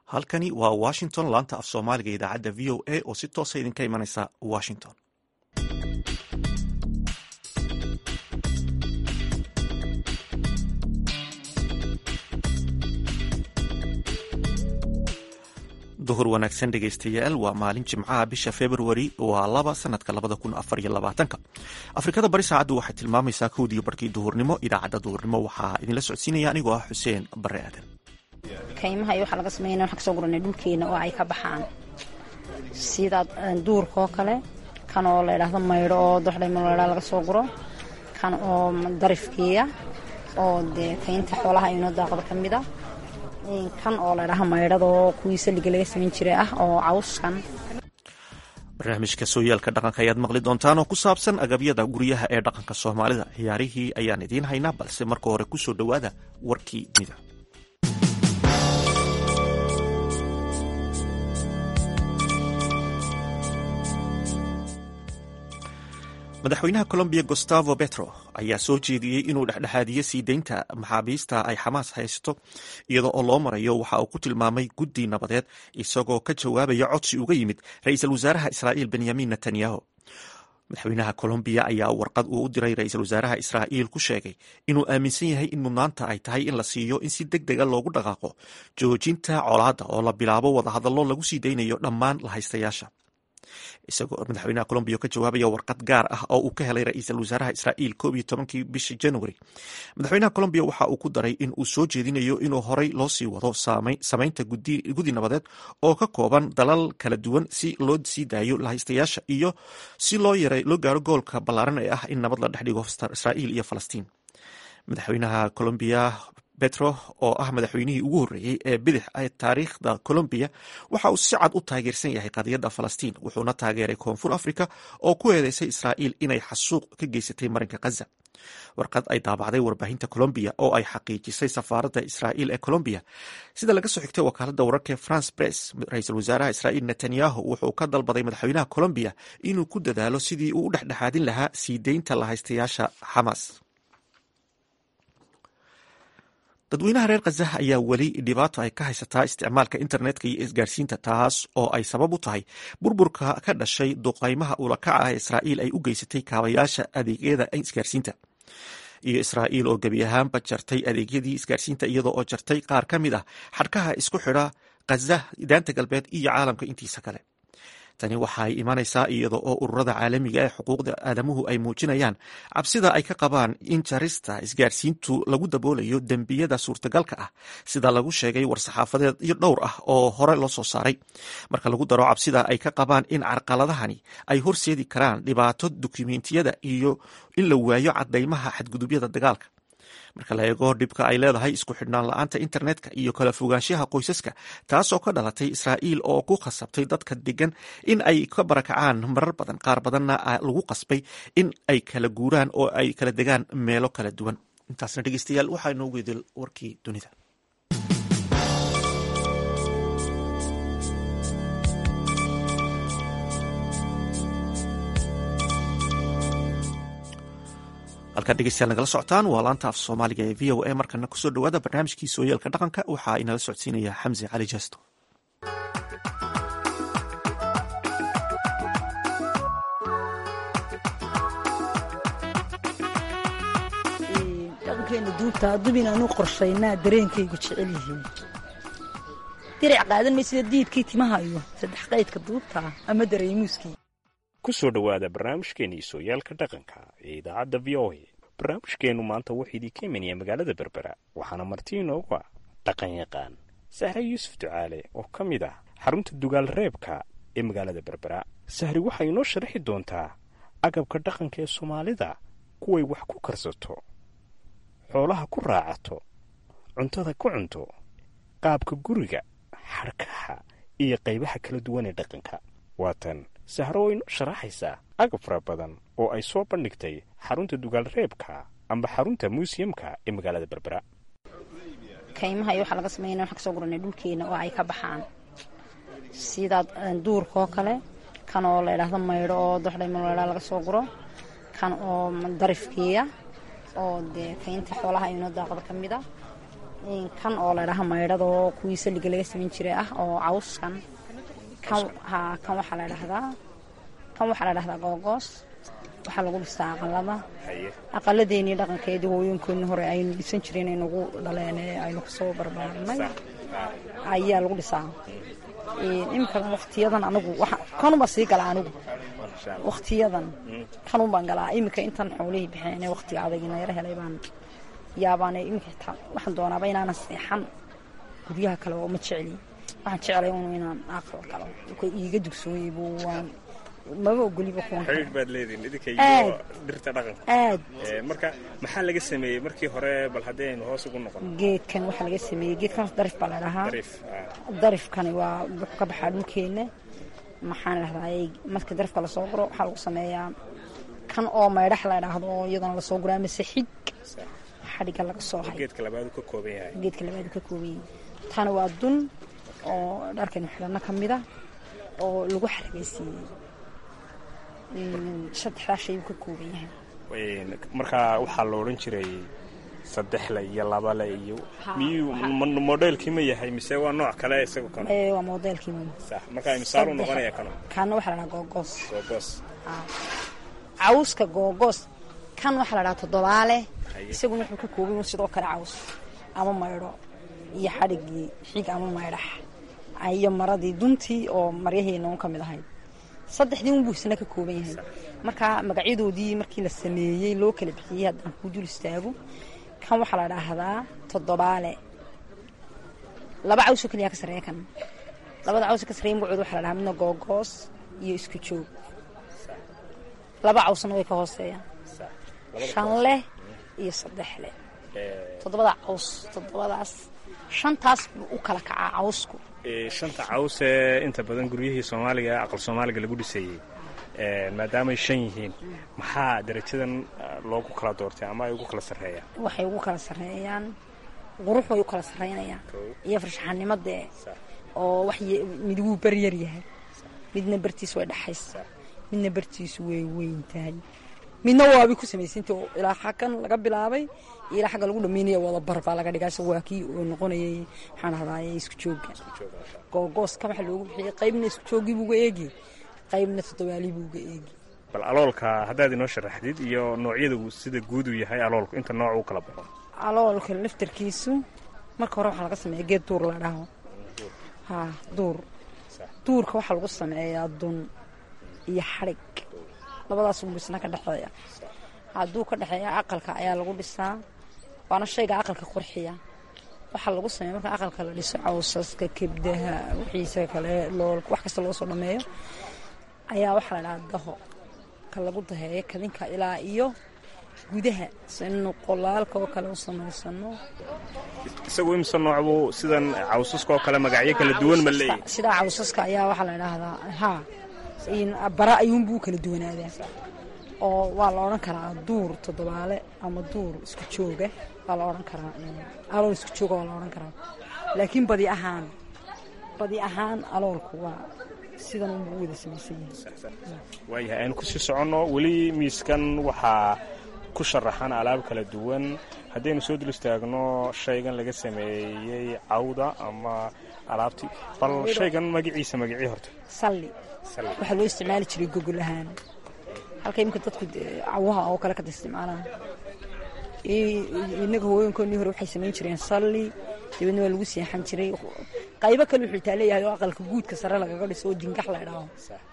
halkani waa washington laanta af soomaaliga idaacadda v o a oo si toosa idinka imanaysa washington duhur wanaagsan dhegaystayaal waa maalin jimcaha bisha februari waa laba sanadka labada kun afar iyo labaatanka afrikada bari saacaddu waxay tilmaamaysaa kowdiiyo barkii duhurnimo idaacadda duhurnimo waxaa idinla socodsiinaya anigoo ah xuseen bare aadan kaymaha iyo waxaa laga sameynaya waxaan kasoo guranay dhulkeena oo ay ka baxaan sida duurka oo kale kan oo la ydhaahdo maydho oo doxdhaymaloodha laga soo guro kan oo darifkiiya oo dee kaynta xoolaha inoo daaqda ka mid a kan oo la ydhaha maydhada oo kuwii saliga laga samayn jiray ah oo cawskan barnaamijka sooyaalka dhaqanka ayaad maqli doontaan oo ku saabsan agabyada guryaha ee dhaqanka soomaalida ciyaarihii ayaan idiin haynaa balse marka hore kusoo dhowaada warkii dunida madaxweynaha colombiya gustavo petro ayaa soo jeediyey inuu dhexdhexaadiyo sii deynta maxaabiista ay xamaas haysto iyadoo oo loo marayo waxa uu ku tilmaamay guddi nabadeed isagoo ka jawaabaya codsi uga yimid ra-iisul wasaaraha israa'iil benyamin netanyahu madaxweynaha colombiya ayaa warqad uu u diray ra-iisul wasaaraha israa'iil ku sheegay inuu aaminsan yahay in mudnaanta ay tahay in la siiyo in si deg dega loogu dhaqaaqo joojinta colaadda oo la bilaabo wadahadallo lagu sii deynayo dhammaan lahaystayaasha isagoo madaxweynaha colombiya ka jawaabaya warqad gaar ah oo uu ka helay ra-iisul wasaaraha israa'iil koob iyo tobankii bishii january madaxweynaha colombiya waxa uu ku daray in uu soo jeedinayo inuu horey loo sii wado samaynta guddi nabadeed oo ka kooban dalal kala duwan si loo sii daayo lahaystayaasha iyo si loo yaray loo gaaro goolka ballaaran ee ah in nabad la dhex dhigo israa'iil iyo falastiin madaxweynaha colombiya petro oo ah madaxweynihii ugu horreeyey ee bidix ee taariikhda colombiya waxa uu si cad u taageersan yahay qadiyadda falastiin wuxuuna taageeray koonfur africa oo ku eedeysay israa'iil inay xasuuq ka geysatay marinka khaza warqad ay daabacday warbaahinta colombiya oo ay xaqiijisay safaaradda israa'iil ee colombiya sida laga soo xigtay wakaaladda wararka france press ra-iisul wasaaraha israa'iil netanyahu wuxuu ka dalbaday madaxweynaha colombiya inuu ku dadaalo sidii uu u dhexdhexaadin lahaa sii deynta lahaystayaasha xamaas dadweynaha reer khazah ayaa weli dhibaato ay ka haysataa isticmaalka internetka iyo isgaarsiinta taas oo ay sabab u tahay burburka ka dhashay duqaymaha ulakaca ah israa'iil ay u geysatay kaabayaasha adeegyada isgaarsiinta iyo israa'iil oo gebi ahaanba jartay adeegyadii isgaarsiinta iyadoo oo jartay qaar ka mid ah xadhkaha isku xidha khazah daanta galbeed iyo caalamka intiisa kale tani waxaay imanaysaa iyada oo ururada caalamiga ee xuquuqda aadamuhu ay muujinayaan cabsida ay ka qabaan in jarista isgaarsiintu lagu daboolayo dembiyada suurtagalka ah sida lagu sheegay war-saxaafadeed iyo dhowr ah oo hore loo soo saaray marka lagu daro cabsida ay ka qabaan in carqaladahani ay horseedi karaan dhibaato dukumentiyada iyo in la waayo cadaymaha xadgudubyada dagaalka marka la eego dhibka ay leedahay isku xidhnaan la-aanta internetka iyo kala fogaanshaha qoysaska taasoo ka dhalatay israa'iil oo ku khasabtay dadka degan in ay ka barakacaan marar badan qaar badanna lagu qasbay in ay kala guuraan oo ay kala degaan meelo kala duwan intaasna dhegeystayaal waxaa inoogu idil warkii dunida halkaad dhegeystayaal nagala socotaan waa laanta af soomaaliga ee v o a markana kusoo dhowaada barnaamijkii sooyaalka dhaqanka waxaa inala socodsiinaya xamse cali jaasto dhaqankeena duubta dub inaanu qorshaynaa dareenkaygu jecel yihiin dirac qaadan may sida diidkii timaha iyo saddex qaydka duubta ama dareemuuskii ku soo dhowaada barnaamijkeennii sooyaalka dhaqanka ee idaacadda v o a barnaamijkeennu maanta wuxuu idinka imanaya magaalada berbera waxaana marti inoogu ah dhaqan yaqaan sahre yuusuf ducaale oo ka mid ah xarunta dugaal reebka ee magaalada berbera sahri waxay inoo sharaxi doontaa agabka dhaqanka ee soomaalida kuway wax ku karsato xoolaha ku raacato cuntada ku cunto qaabka guriga xadhkaha iyo qaybaha kala duwan ee dhaqanka waatan sahro oo inoo sharaxaysaa agab fara badan oo ay soo bandhigtay xarunta dugaal reebka amba xarunta muusiyamka ee magaalada berbera kaymaha iyo waxaa laga sameynaya waxaan kasoo guranay dhulkeena oo ay ka baxaan sida duurka oo kale kan oo la ydhaahdo maydho oo doxdhaymaloodha laga soo guro kan oo darifkiiya oo dee kaynta xoolaha inoo daaqda ka mid a kan oo la dhaha maydhadoo kuwii saliga laga samayn jiray ah oo cawskan kan ha kan waxaa la dhahdaa kan waxaa la dhahdaa googoos waxaa lagu dhistaa aqalada aqaladeennii dhaqankeedii hooyinkoodii hore aynu dhisan jireen ay nagu dhaleen ee aynu kasoo barbaarnay ayaa lagu dhisaa iminka waktiyadan anigu kanunbaa sii galaa anigu waktiyadan kanun baan galaa iminka intan xoolihii baxeen ee waktiga adagina yaro helay baan yaabaan iminka xitaa waxaan doonaaba inaanan seexan guryaha kale oo ma jecli waxaan jeclay un inaan aqal galo iiga dugsooyey buu waan maba ogoliba kuwan xidhiidh baad leedihin idinka Aad. iyo dhirta dhaqanka aad Ee, marka maxaa laga sameeyey markii hore bal haddii aynu hoos ugu noqono geedkan waxaa laga sameeyey geedkan darif baa la dhahaa dariif ah, darifkani waa wuxuu ka baxaa dhulkeena maxaan dhahdaa marka darifka lasoo guro waxaa lagu sameeyaa kan oo maydhax la dhaahdo oo iyadana lasoo guraa mise xig sax. xadhiga laga soo hay geedka labaad uu ka kooban yahay geedka labaad uu ka kooban yahay tani waa dun oo dharkan xidhano ka mid ah oo lagu xaragaysiiyey Mm, saddexdaa shay uu ka kooban yahay Een, marka waxaa la odhan jiray saddexle iyo labale iyo Ha, miyuu ha. mo- modelkii ma yahay mise waa nooc kale isagu kano ee waa modelkii mama sax marka misaal u noqonaya kano kaana waxaa la dhahaa googoos googoos cawska googoos kan waxaa la dhahaa toddobaale Haye. isaguna wuxuu ka kooban yahay sidoo kale caws ama maydho iyo xadhigii xig ama maydhax iyo maradii duntii oo maryaheena un ka mid ahayd saddexdii unbuu isna ka kooban yahay marka magacyadoodii markii la sameeyey loo kala bixiyey haddaan ku dul istaago kan waxaa la dhaahdaa toddobaale laba caws oo keliya ka sarreeya kan labada caws oo ka sarreeya magacooda waxaa la dhahaa midna googoos iyo isku joog laba cawsna way ka hooseeyaan sax. Labada shan koox. leh iyo saddex leh Ee, toddobada caws toddobadaas shantaas buu u kala kacaa cawsku ee, shanta caws ee inta badan guryihii soomaaliga aqal soomaaliga lagu dhisayey ee, maadaamay shan yihiin maxaa darajadan ah, loogu kala doortay ama ay ugu kala sarreeyaan waxay ugu kala sarreeyaan qurux way u kala sarreynayaan Kow. iyo farshaxanimadee Sax. oo wax ye- mid wuu beryar yahay midna bartiisu way dhexaysa Sax. midna bartiisu way weyn tahay midna waabay ku samaysanta oo ilaa xaggan laga bilaabay iyo ilaa xagga lagu dhamaynaya wada bar baa laga dhigaa isaga waa kii oo noqonayay maxaan ahdaye isku joogga googooska waxa loogu bixiyey qaybna isku joogii buuga eegi qaybna toddobaalii buuga eegi bal aloolka haddaad inoo sharaxdid iyo noocyada uu sida guud uu yahay aloolku inta nooc uu kala baxo aloolka laftarkiisu marka hore waxaa laga sameeya geed duur la dhaho ha duur duurka waxaa lagu sameeyaa dun iyo xadhig labadaas unbu isna ka dhexeeya hadduu ka dhexeeya aqalka ayaa lagu dhisaa waana shayga aqalka qurxiya waxaa lagu sameeya marka aqalka la dhiso cawsaska kebdaha wixiisa kale lool wax kasta loo soo dhameeyo ayaa waxaa la dhahaa daho ka lagu daheeyo kadinka ilaa iyo gudaha sinu qolaalka oo kale u samaysano isagu imse nooc buu sidan cawsaska oo kale magacyo kala duwan ma leeyahy sidaa cawsaska ayaa waxaa la dhahdaa ha in bara ayuunbuu u kala duwanaadaa oo waa la odhan karaa duur toddobaale ama duur isku jooga waa la odhan karaa alool isku jooga waa la odhan karaa laakiin badi ahaan badi ahaan aloolku waa sidan unbuu u wada samaysan yahay waayahay aynu kusii soconno weli miiskan waxaa ku sharaxan alaab kala duwan haddaynu soo dul istaagno shaygan laga sameeyey cawda ama alaabtii bal shaygan magaciisa magacii horta salli Salli. waxaa loo isticmaali jiray gogol ahaan halka iminka dadku dee cawaha oo kale kada isticmaalaan I- inaga hooyinkoodii hore waxay samayn jireen salli dabeedna waa lagu seexan jiray qaybo kale wuxuu taa leeyahay oo aqalka guudka sare lagaga dhiso oo dingax la idhaaho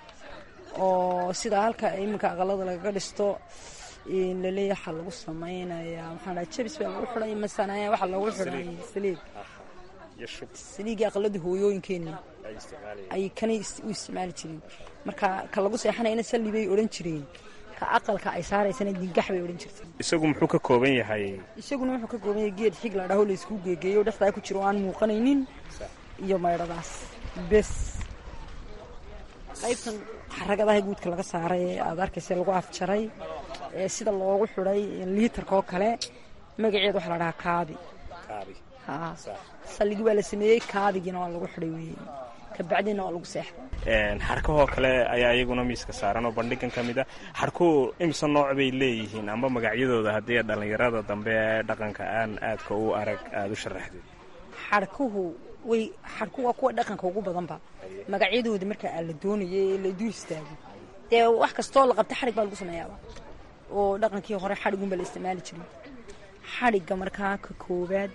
oo sida halka iminka aqalada lagaga dhisto in laleeyahay waxaa lagu samaynayaa maxaa dhaha jabis baa lagu xidhay masanaya waxaa loogu xidhay saliid iyo shub saliigii aqaladii hooyooyinkeenna ay isticmaalayeen ay kanay is- u isticmaali jireen marka ka lagu seexanayana salli bay odhan jireen ka aqalka ay saaraysana dingax bay odhan jirteen isagu muxuu ka kooban yahay isaguna wuxuu ka kooban yahay geed xig la dhaho la isku geegeeyo dhexdaa ku jiro oo aan muuqanaynin iyo maydhadaas bes qaybtan xaragadaha guudka laga saaray ee aad arkaysa lagu afjaray ee sida loogu xidhay liitarka oo kale magaceeda waxaa la dhahaa kaabi kaabi haa salligii baa la sameeyey kaabigiina waa lagu xidhay weeye kabacdina waa lagu seexda xarkahoo kale ayaa iyaguna miiska saaran oo bandhigan ka mid a xarkuhu imise nooc bay leeyihiin amba magacyadooda haddii dhallinyarada dambe ee dhaqanka aan aadka u arag aada u sharaxdid xarkuhu way xarkuhu waa kuwa dhaqanka ugu badanba magacyadooda marka aan la doonayay ee la dul istaago dee wax kastoo la qabta xadhig baa lagu sameeyaaba oo dhaqankii hore xadhigunba la isticmaali jiray xadhigga markaa ka koowaad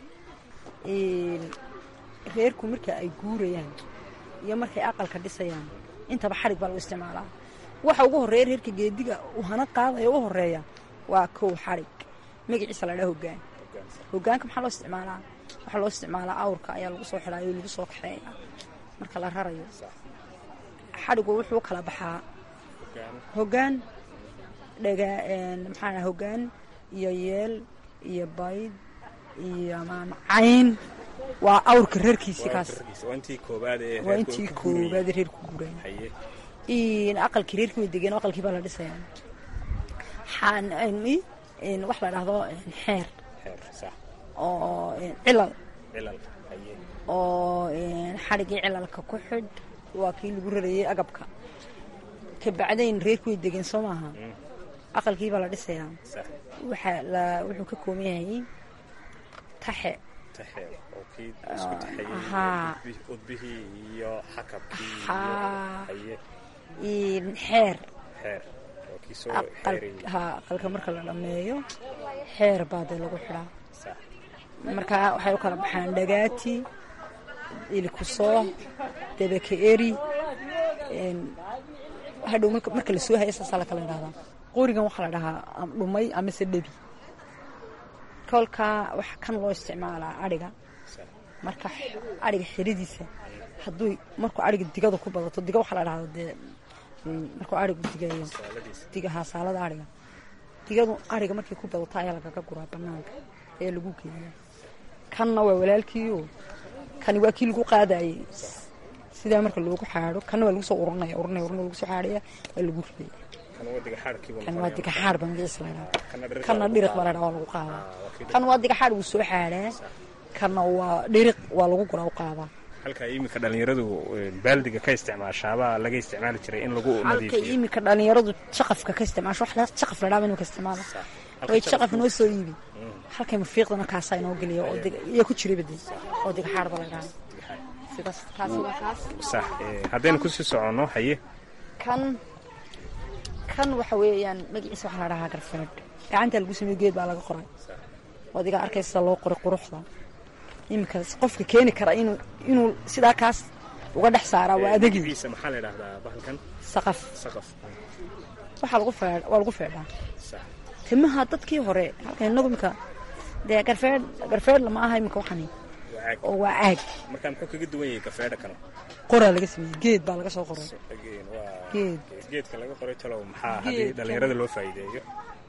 reerku marka ay guurayaan iyo markay aqalka dhisayaan intaba xadhig baa lagu isticmaalaa waxa ugu horreeya reerka geediga uu hana qaadaya u horeeya waa kow xadhig magaciisa la dhaa hoggaan hoggaanka maxaa loo isticmaalaa waxaa loo isticmaalaa awrka ayaa lagu soo xidhaayo o lagu soo kaxeeya marka la rarayo xadhigu wuxuu kala baxaa hoggaan dhaga maxaa dhaha hoggaan iyo yeel iyo bayd iyo maamacayn waa awrka reerkiisii kaas waa intii koobaad ee waa intii koobaad reerku guuraya aqalkii reerkii way degeen aqalkii baa la dhisayaa wax la dhahdo xeer oo cilal oo xadhigii cilalka ku xidh waa kii lagu rarayay agabka ka bacdayn reerku way degeen soo maaha aqalkii baa la dhisayaa waxaa wuxuu ka kooban yahay taxe xeer aqalka marka la dhammeeyo xeer baa dee lagu xidhaa markaa waxay u kala baxaan dhagaati ilikusoo debeke eri hadhow marka lasoo haya saasaa la kala idhahdaa qorigan waxaa la dhahaa dhumay amase dhebi kolkaa waxa kan loo isticmaalaa adhiga marka adhiga xiridiisa hadduu markuu adhiga digada ku badato diga waxaa la dhahda dee markuu adhigu digayo digaha saalada adhiga digadu adhiga markay ku badato ayaa lagaga guraa banaanka ee lagu geeya kanna waa walaalkiio kani waa kii lagu qaadayey sidaa marka loogu xaadho kanna waa lagu soo uranaya uranaya uranaya lagu soo xaadhaya waa lagu ridaya kan waa diga xaar ba magaciisa la dhaha kanna dhiriq baa la dhaha waa lagu qaadaa kan waa diga xaar wuu soo xaadhaa kanna waa dhiriq waa lagu guraa u qaadaa halka iminka dhallinyaradu baaldiga ka isticmaashaabaa laga isticmaali jiray in lagu halka iminka dhallinyaradu jaqafka ka isticmaasho wax jaqaf la dhaaba inuu ka isticmaalo way jaqaf noo soo iibi halkay mafiiqdana kaasaa inoo geliya oo iyo ku jiraba dee oo diga xaar ba la dhaha sidaas kaasi waa kaas sax haddaynu kusii soconno haye kan kan waxa weeyaan magaciisa waxaa la dhahaa garfeedh gacantaa lagu sameeyo geed baa laga qoray adiga arkaysa loo qoray quruxda iminkaas qofka keeni kara inuu inuu sidaa kaas uga dhex saaraa waa adagii maxaa la idhahdaa bahalkan saqaf saqaf waxaa lagu feedh waa lagu feedhaa timaha dadkii hore halkan inagu imika dee garfeedh garfeedh lama aha imika waxani oo waa caag marka muxuu kaga duwan yahay gafeedha kano qoraa laga sameeyey geed baa laga soo qoray geed geedka laga qoray talow maxaa haddii dhallinyarada loo faa'iideeyo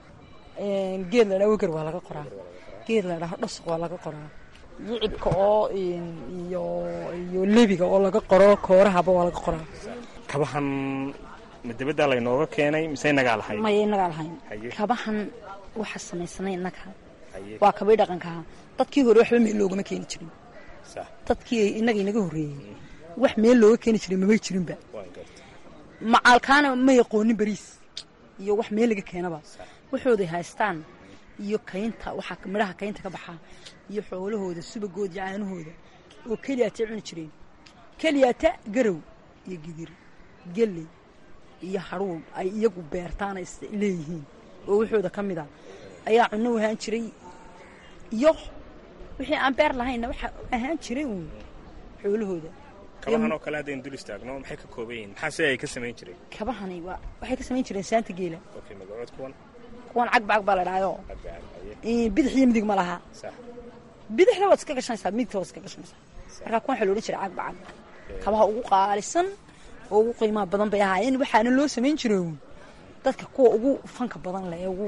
geed la dhaa wegar waa laga qoraa geed la dhaho dhasuq waa laga qoraa yicibka oo iyo iyo lebiga oo laga qoro koorahaba waa laga qoraa kabahan ma dibaddaa laynooga keenay mise inagaa lahayn maya inagaa lahayn kabahan waxa samaysanay innaga waa kabay dhaqankaha dadkii hore waxba meel loogama keeni jirin dadkii inaga inaga horreeyey wax meel looga keeni jiray mamay jirinba macaalkaana ma yaqoonin beriis iyo wax meel laga keenaba waxooday haystaan iyo kaynta waxaa midhaha kaynta ka baxaa iyo xoolahooda subagooda iyo caanahooda oo keliyaatay cuni jireen keliyaata garow iyo gidir gelley iyo hadhuun ay iyagu beertaana is leeyihiin oo waxooda ka mid a ayaa cunno ahaan jiray iyo wixii aan beer lahaynna waxa ahaan jiray uun xoolahooda kabahan oo kale haddaynu dul istaagno maxay ka kooban yihiin maxaa si ay ka samayn jireen kabahani waa waxay ka samayn jireen saanta geela okay magacood kuwan kuwan cagbacag baa la dhahaayo bidix iyo midig ma laha bidixda waad iska gashanaysaa midigta waad iska gashanaysaa markaa kuwan waxaa la odhan jiray cagbacag kabaha ugu qaalisan oo ugu qiimaha badan bay ahaayeen waxaana loo samayn jiray uun dadka kuwa ugu fanka badan leh ee ugu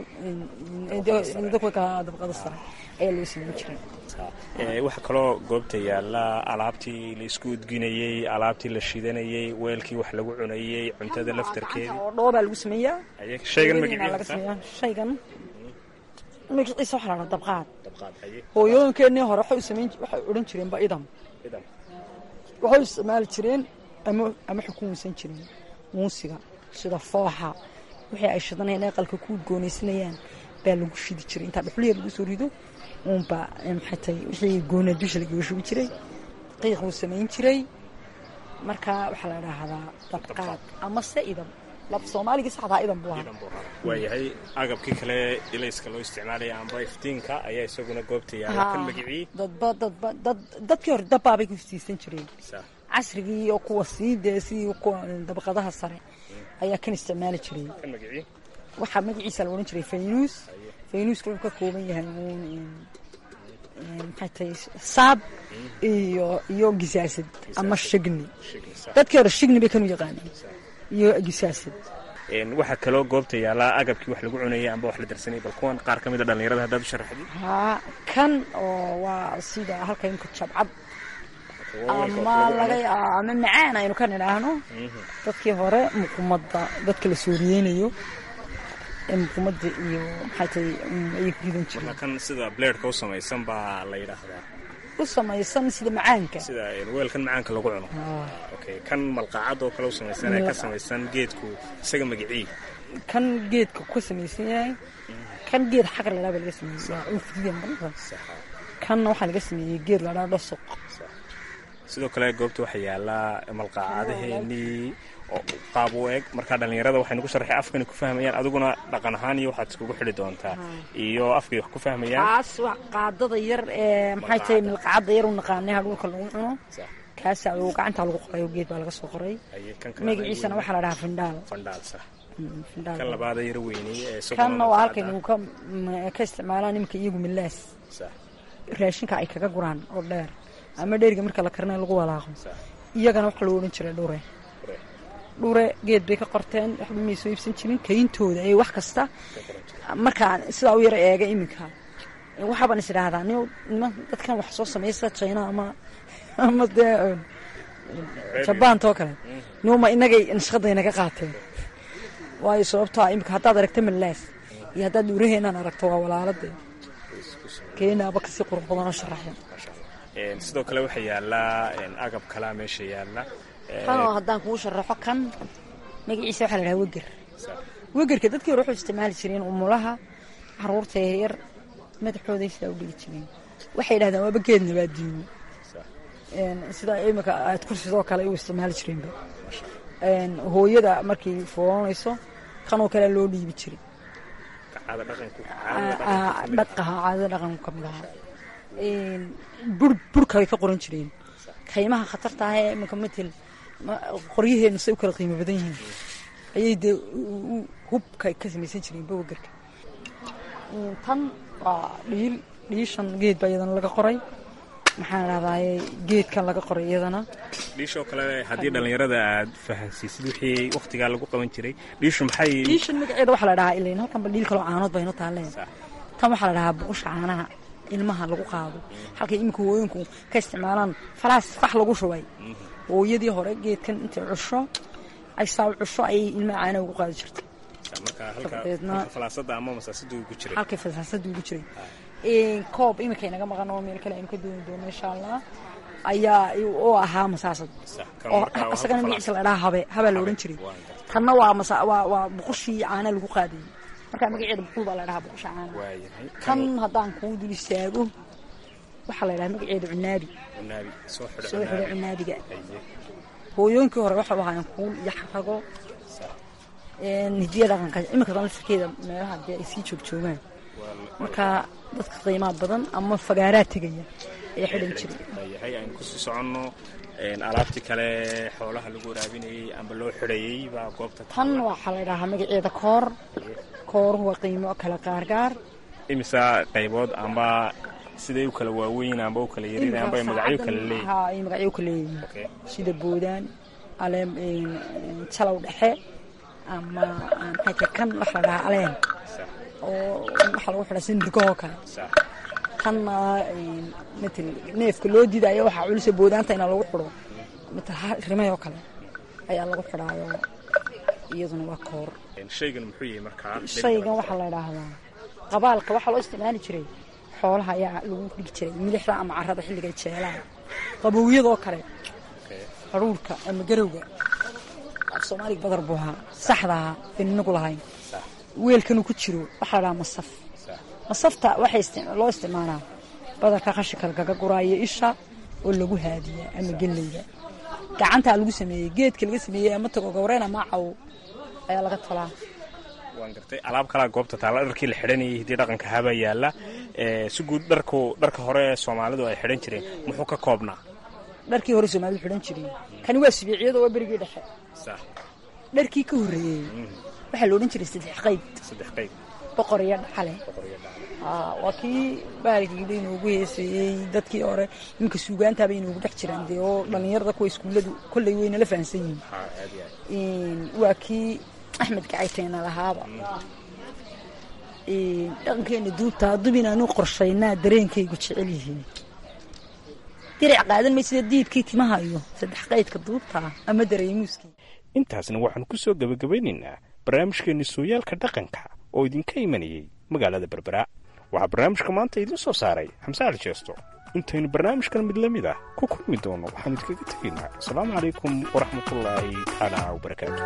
dabqada sare ayaa loo samayn jiray waxaa kaloo goobta yaalla alaabtii la isku udginayey alaabtii la shidanayey weelkii wax lagu cunayey cuntada laftarkeedii oo dhoobaa lagu sameeyaa shaygan laga sameeyaa shaygan magaciisa waxaa la dhaha dabqaad magaciisa hooyooyinkeenii hore waxay u samayn waxay odhan jireenba idam waxay u isticmaali jireen ama ama xukumaysan jirin muusiga sida fooxa wixii ay shidanayaan aqalka ku goonaysanayaan baa lagu shidi jiray intaa dhuxliya lagu soo rido uunbaa maxay tahay wixii goona dusha lagaga shubi jiray qiiq uu samayn jiray marka waxaa la idhaahdaa dabqaad amase idam lab soomaaligii saxdaa idan buu ahaa waayahay agabkii kale ilayska loo isticmaalaya amba iftiinka ayaa isaguna goobta yaala kan magicii dadba dadba dad dadkii hore dabbaabay ku iftiisan jireen casrigii iyo kuwa sii dee sidii kuwa dabaqadaha sare ayaa kan isticmaali jiray kan magicii waxaa magaciisa la odhan jiray faynuus faynuuska wuxuu ka kooban yahay uun maxay tahay saab iyo iyo gisaasad ama shigni dadkii hore shigni bay kanu yaqaaneen iyo gisaasad waxaa kaloo goobta yaallaa agabkii wax lagu cunayay amba wax la darsanayay bal kuwan qaar ka mid a dhallinyarada haddaad u sharaxdid haa kan oo waa sida halka imka jabcad ama laga ama macaan aynu ka nidhaahno dadkii hore muqumada dadka la sooriyeynayo ee muqumada iyo maxay tahay ayay ku ridan jireen kan sida bleedhka u samaysan baa la yidhaahdaa u samaysan sida macaanka sida weelkan macaanka lagu cuno okay kan malqaacad oo kale u samaysan ee ka samaysan geedku isaga magicii kan geedka ka samaysan yahay kan geed xaqar ladhaa baa laga sameeyey ufidiya marada kanna waxaa laga sameeyey geed ladhaa dhosoq sidoo kale goobta waxaa yaallaa malqaacadaheenii oo qaab u eg markaa dhallinyarada waxay nagu sharaxay afkani ku fahmayaan adiguna dhaqan ahaan iyo waxaad iskugu xidhi doontaa iyo afkay wax ku fahmayaan kaas waa qaadada yar ee maxay tahay milqacadda yar u naqaanay hadhulka lagu cuno kaasa uu gacanta lagu qorayo geed baa laga soo qoray magaciisana waxaa la dhahaa findhaal fandhaal sax kan labaada yar weynay ee kanna waa halkaynu ka ka isticmaalaan nimanka iyagu milaas raashinka ay kaga guraan oo dheer ama dheeriga marka la karinayo lagu walaaqo iyagana waxaa loo odhan jiray dhure dhure geed bay ka qorteen waxba may soo iibsan jirin kayntooda ee wax kasta markaan sidaa u yara eega iminka waxaabaan is idhaahdaa nima dadkan wax soo sameeya sida china ama ama dee jabaantoo kale numa inagay nashqadaynaga qaateen waayo sababtoa iminka haddaad aragta malaas iyo haddaad dhuuraheenaan aragto waa walaalade keenaaba kasii qurux badanoo sharaxya sidoo kale waxaa yaallaa agab kalaa meesha yaalla kanoo haddaan kugu sharaxo kan magaciisa waxaa la dhahaa weger wegerka dadkii hore waxay isticmaali jireen umulaha caruurta yaryar madaxooday sidaa u dhigi jireen waxay yidhahdaan waaba geed nabaadiino sidaa imika aad kursidoo kale u isticmaali jireenba hooyada markay foolanayso kanoo kale loo dhiibi jiray dhaqaha caadada dhaqanku ka mid ahaa burka ay ka qoran jireen kaymaha khatarta ah ee iminka matel qoryaheenu say u kala qiimo badan yihiin ayay dee hubka ka samaysan jireen bawagarka tan waa dhiil dhiishan geed baa iyadana laga qoray maxaan dhahdaye geedkan laga qoray iyadana dhiishoo kale haddii dhallinyarada aad fahansiisid wixii wakhtigaa lagu qaban jiray dhiishu maxay dhiishan magaceeda waxaa la dhahaa ilayn halkanba dhiil kaloo caanood bayno taaleen tan waxaa la dhahaa buqusha caanaha ilmaha lagu qaado halkay iminka hooyinku ka isticmaalaan falaas fax lagu shubay hooyadii hore geedkan intay cusho ay saa cusho ayay ilmaha caanaha ugu qaadi jirtay halkay fasaasada ugu jiray koob iminka inaga maqan oo meel kale aynu ka dooni doono insha allah ayaa oo ahaa masaasad oo asagana magaciisa la dhahaa habe habaa la odhan jiray tanna waa waa buqushii caana lagu qaadayay markaa magaceeda buqul baa la dhahaa buqusha caana kan haddaan kuu dul istaago waxaa la dhahaa magaceeda cunaabi soo xidho cunaabiga hooyooyinkii hore waxay ahaayeen kuul iyo xarago hidiya dhaqanka iminka lafirkeeda meelaha dee ay sii joogjoogaan marka dadka qiimaha badan ama fagaaraa tegaya ayaa xidhan jiray yahay aynu kusii soconno alaabtii kale xoolaha lagu waraabinayey amba loo xidhayey baa goobta tan waxaa la dhahaa magaceeda koor kooruhu waa qiimo kala gaargaar imisa qaybood amba siday u kala waaweyn amba u kala yarin amba ay magacyo kala leeyihin ha ay magacyo kala leeyihin sida boodaan aleem jalow dhexe ama maxay tahay kan waxa la dhahaa aleen oo waxaa lagu xidhaa sida nirgahoo kale kanna matal neefka loo diidaayo waxaa culisa boodaanta inaa lagu xidho matal rimayoo kale ayaa lagu xidhaayo iyaduna waa koor shaygan muxuu yahay markaa shaygan waxaa la idhaahdaa qabaalka waxaa loo isticmaali jiray xoolaha ayaa lagu dhigi jiray milixda ama carada xilligay jeelaan qabowyadoo kale haruurka ama garowga af soomaaliga badar buu ahaa saxdaa baynu inagu lahayn weelkanuu ku jiro waxaa la dhahaa masaf masafta waxaa loo isticmaalaa badarka qashinka lagaga guraayo isha oo lagu haadiyaa ama geleyda gacantaa lagu sameeyey geedka laga sameeyey ama tago gawreen ama caw ayaa laga tolaa waan gartay alaab kalaa goobta taalla dharkii la xidhanayay hiddii dhaqanka habaa yaalla si guud dharku dharka hore soomaalidu ay xidhan jireen muxuu ka koobnaa dharkii hore soomaalidu xidhan jireen kani waa sibiiciyada waa berigii dhexe dharkii ka horreeyey waxaa la odhan jiray saddex qayb saddex qayb boqor iyo dhacale waa kii baalgiiba inoogu heeseeyey dadkii hore iminka suugaantaaba inoogu dhex jiraan dee oo dhallinyarada kuwa iskuulladu kolley wayna la fahansan yihiin waa kii axmed gacayteena lahaaba dhaqankeena duubta haddub inaanu qorshaynaa dareenkaygu jecel yihiin diric qaadan maysida diidkii timaha iyo saddex qaydka duubtaa ama dareemuuskii intaasna waxaanu ku soo gebagabaynaynaa barnaamijkeenni sooyaalka dhaqanka oo idinka imanayey magaalada berbera waxaa barnaamijka maanta idiin soo saaray xamse ali jeesto intaynu barnaamijkan mid la mid ah ku kulmi doono waxaanu idinkaga tegaynaa asalaamu calaykum waraxmatullaahi tacaala wabarakaatu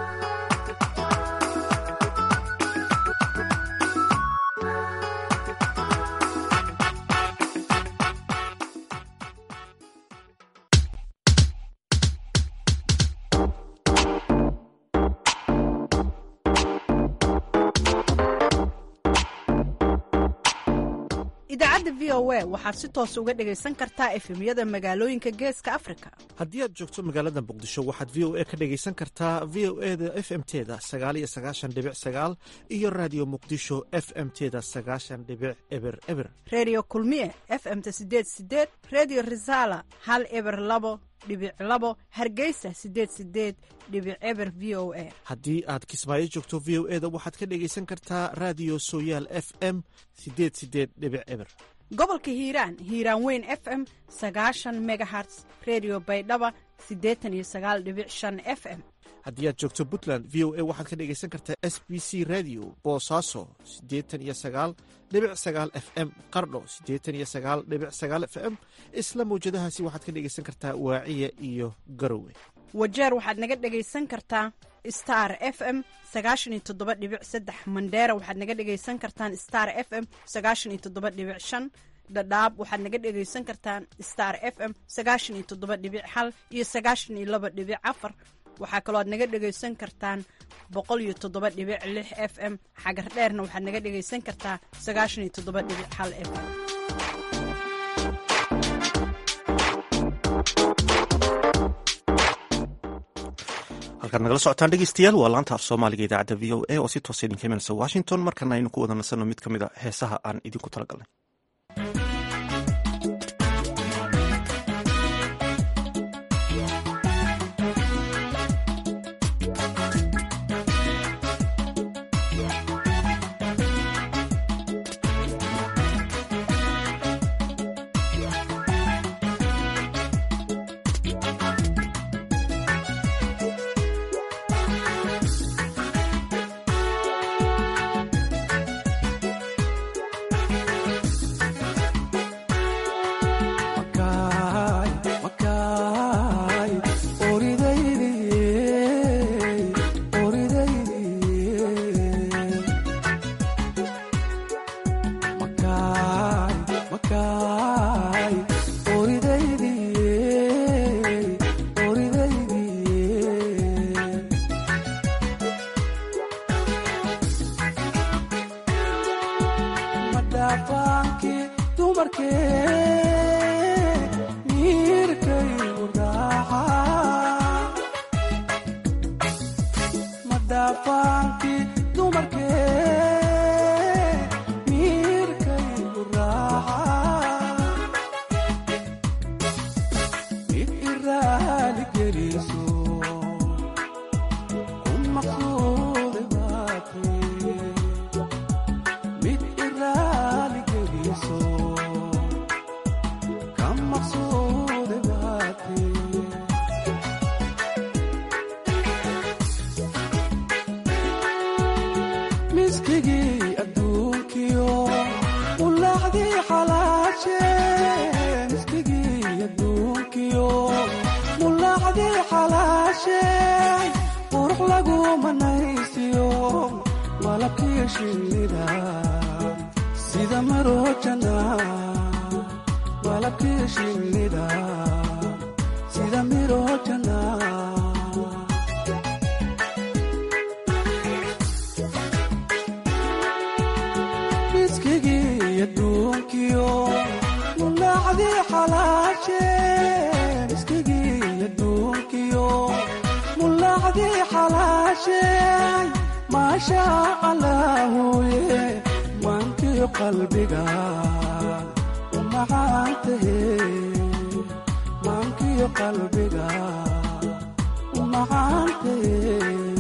idaacadda v o a waxaad si toos uga dhegaysan kartaa efemyada magaalooyinka geeska afrika haddii aad joogto magaalada muqdisho waxaad v o a ka dhegaysan kartaa v o e da f m teda sagaaliyo sagaashan dhibic sagaal iyo raadiyo muqdisho f m teda sagaashan dhibic eber eber reediyo kulmiye f m-ta sideed sideed reediyo risaala hal eber labo dhibic labo hargeysa sideed sideed dhibic eber v o a haddii aad kismaayo joogto v o e da waxaad ka dhegaysan kartaa raadiyo sooyaal f m sideed sideed dhibic eber gobolka hiiraan hiiraan weyn f m sagaashan megaherts redio baydhaba siddeetan iyo sagaal dhibic shan f m haddii aad joogto puntland v o a waxaad ka dhegaysan kartaa s b c radio boosaaso siddeetan iyo sagaal dhibic sagaal f m qardho siddeetan iyo sagaal dhibic sagaal f m isla mawjadahaasi waxaad ka dhegaysan kartaa waaciya iyo garowe wajeer waxaad naga dhegaysan kartaa star f m sagaashan iyo toddoba dhibic saddex mandheera waxaad naga dhegaysan kartaan star f m sagaashan iyo toddoba dhibic shan dhadhaab waxaad naga dhegaysan kartaan star f m sagaashan iyo toddoba dhibic hal iyo sagaashan iyo laba dhibic afar waxaa kaloo aad naga dhegaysan kartaan boqol iyo toddoba dhibic lix f m xagar dheerna waxaad naga dhegaysan kartaa sagaashan iyo toddoba dhibic hal f m halkaad nagala socotaan dhegeystayaal waa laanta af soomaaliga idaacadda v o a oo si toosa idinka imanaysa washington markana aynu ku wada nasanno mid ka mid a heesaha aan idinku talagalnay mulaacdii xalaashay qurux lagu manaysiyo malabkii shinnida sida marojana malabkii shinnida sida mirojana miskigii adduunkiyo mulaacdii xalaashe miskigii adduunkiyo mulaacdii xalaashe maasha allaahuye maankiyo qalbiga umacaantahe maankiyo qalbiga umacaantahe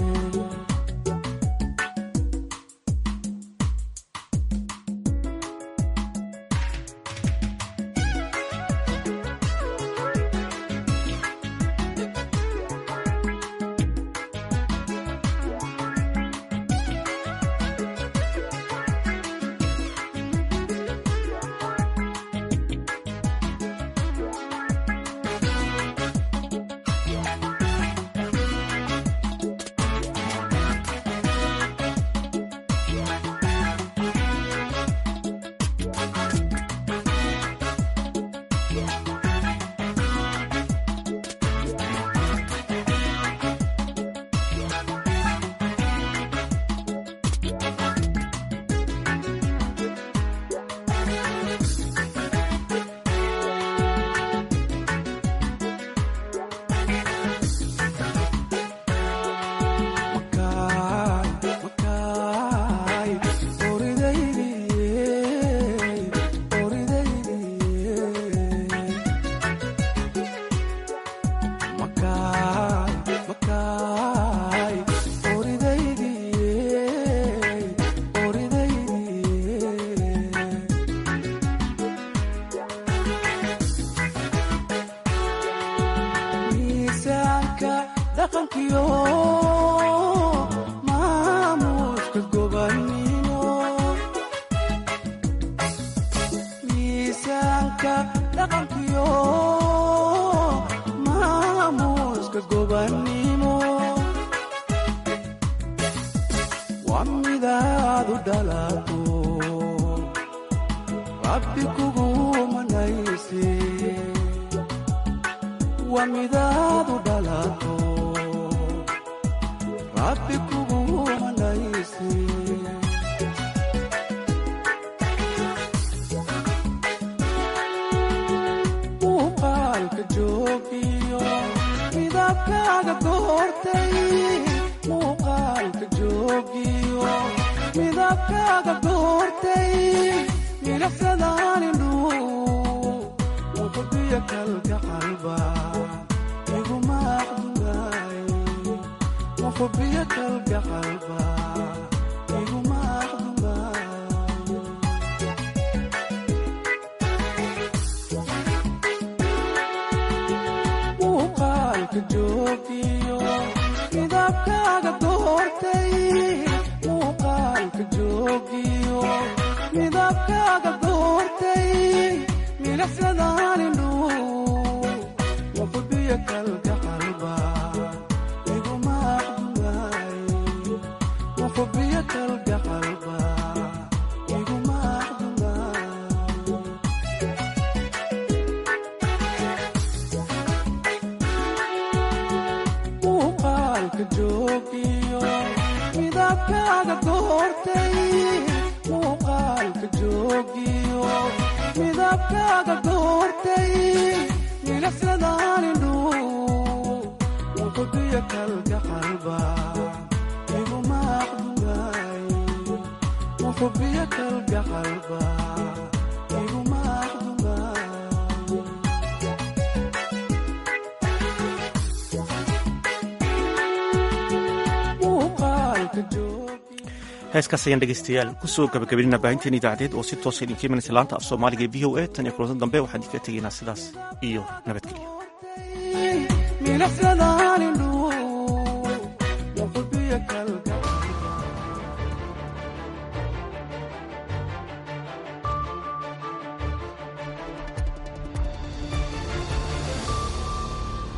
miisaanka dhaqankiyo maamuuska gobannimo miisaanka dhaqankiyo maamuuska gobannimo waa midaad u dhalato rabbi kugu manayse waa midaad u dhalato rabbi kugu manayse muuqaalka joogiyo midabkaaga goortay muuqaalka joogiyo midabkaaga goortay milaxsadaanindhu muqdiyo kalka qalba iguma aqdunaay muqbiyo kalka qalba iguma aqdunaay muuqaalka joogiyo midabkaaga doortay muuqaalka joogiyo midabkaaga doortay milaxsadaanindhu muqbiyo kalka qalba iguma aqdunaay muqbiyo kalka qalba iguma aqdunaay muuqaalka joogiyo midabkaaga doortay muuqaalka joogiyo midabkaaga doortay milaxsadaanindhu muqdiyo kalka qalba iguma aqdunaay muqbiyo kalka qalba iguma aqdunaay muuqaalka joogiyo heeskaas ayaan dhegeystayaal kusoo gabagabinina baahinteen idaacadeed oo si toosa idinka imanaysa laanta af soomaaliga ee v o a tan iyo kulantan dambe waxaan idinka tegaynaa sidaas iyo nabadgelyo milaxsadaani